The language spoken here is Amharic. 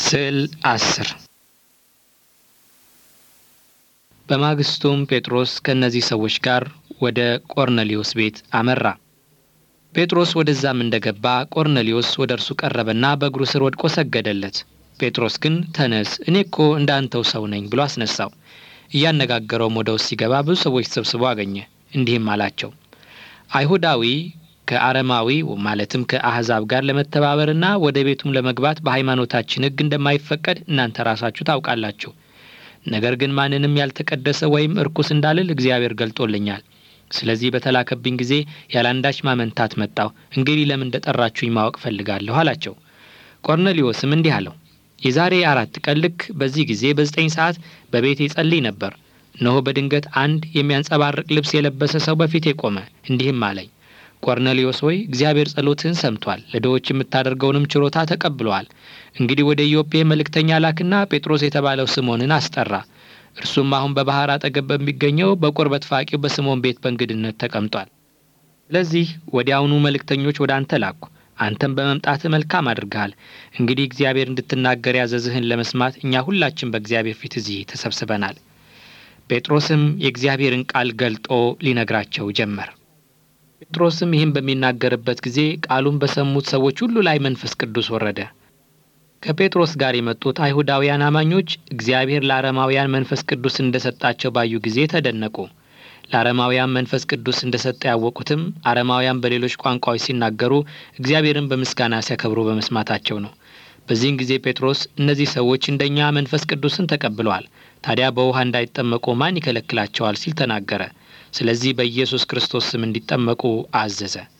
ስዕል አስር በማግስቱም ጴጥሮስ ከእነዚህ ሰዎች ጋር ወደ ቆርኔሌዎስ ቤት አመራ። ጴጥሮስ ወደዛም እንደገባ ቆርኔሌዎስ ወደ እርሱ ቀረበና በእግሩ ስር ወድቆ ሰገደለት። ጴጥሮስ ግን ተነስ፣ እኔ እኮ እንደ አንተው ሰው ነኝ ብሎ አስነሳው። እያነጋገረውም ወደ ውስጥ ሲገባ ብዙ ሰዎች ተሰብስበው አገኘ። እንዲህም አላቸው፣ አይሁዳዊ ከአረማዊ ማለትም ከአሕዛብ ጋር ለመተባበርና ወደ ቤቱም ለመግባት በሃይማኖታችን ሕግ እንደማይፈቀድ እናንተ ራሳችሁ ታውቃላችሁ። ነገር ግን ማንንም ያልተቀደሰ ወይም እርኩስ እንዳልል እግዚአብሔር ገልጦልኛል። ስለዚህ በተላከብኝ ጊዜ ያለአንዳች ማመንታት መጣሁ። እንግዲህ ለምን እንደጠራችሁኝ ማወቅ ፈልጋለሁ አላቸው። ቆርኔሌዎስም እንዲህ አለው፣ የዛሬ አራት ቀን ልክ በዚህ ጊዜ በዘጠኝ ሰዓት በቤቴ ጸልይ ነበር። እነሆ በድንገት አንድ የሚያንጸባርቅ ልብስ የለበሰ ሰው በፊቴ ቆመ። እንዲህም አለኝ ቆርኔሌዎስ ሆይ እግዚአብሔር ጸሎትህን ሰምቷል፣ ለድሆች የምታደርገውንም ችሮታ ተቀብለዋል። እንግዲህ ወደ ኢዮጴ መልእክተኛ ላክና ጴጥሮስ የተባለው ስምዖንን አስጠራ። እርሱም አሁን በባሕር አጠገብ በሚገኘው በቁርበት ፋቂው በስምዖን ቤት በእንግድነት ተቀምጧል። ስለዚህ ወዲያውኑ መልእክተኞች ወደ አንተ ላኩ። አንተም በመምጣትህ መልካም አድርገሃል። እንግዲህ እግዚአብሔር እንድትናገር ያዘዝህን ለመስማት እኛ ሁላችን በእግዚአብሔር ፊት እዚህ ተሰብስበናል። ጴጥሮስም የእግዚአብሔርን ቃል ገልጦ ሊነግራቸው ጀመር። ጴጥሮስም ይህን በሚናገርበት ጊዜ ቃሉን በሰሙት ሰዎች ሁሉ ላይ መንፈስ ቅዱስ ወረደ። ከጴጥሮስ ጋር የመጡት አይሁዳውያን አማኞች እግዚአብሔር ለአረማውያን መንፈስ ቅዱስ እንደሰጣቸው ባዩ ጊዜ ተደነቁ። ለአረማውያን መንፈስ ቅዱስ እንደሰጠ ያወቁትም አረማውያን በሌሎች ቋንቋዎች ሲናገሩ እግዚአብሔርን በምስጋና ሲያከብሩ በመስማታቸው ነው። በዚህን ጊዜ ጴጥሮስ እነዚህ ሰዎች እንደኛ መንፈስ ቅዱስን ተቀብለዋል፣ ታዲያ በውሃ እንዳይጠመቁ ማን ይከለክላቸዋል? ሲል ተናገረ። ስለዚህ በኢየሱስ ክርስቶስ ስም እንዲጠመቁ አዘዘ።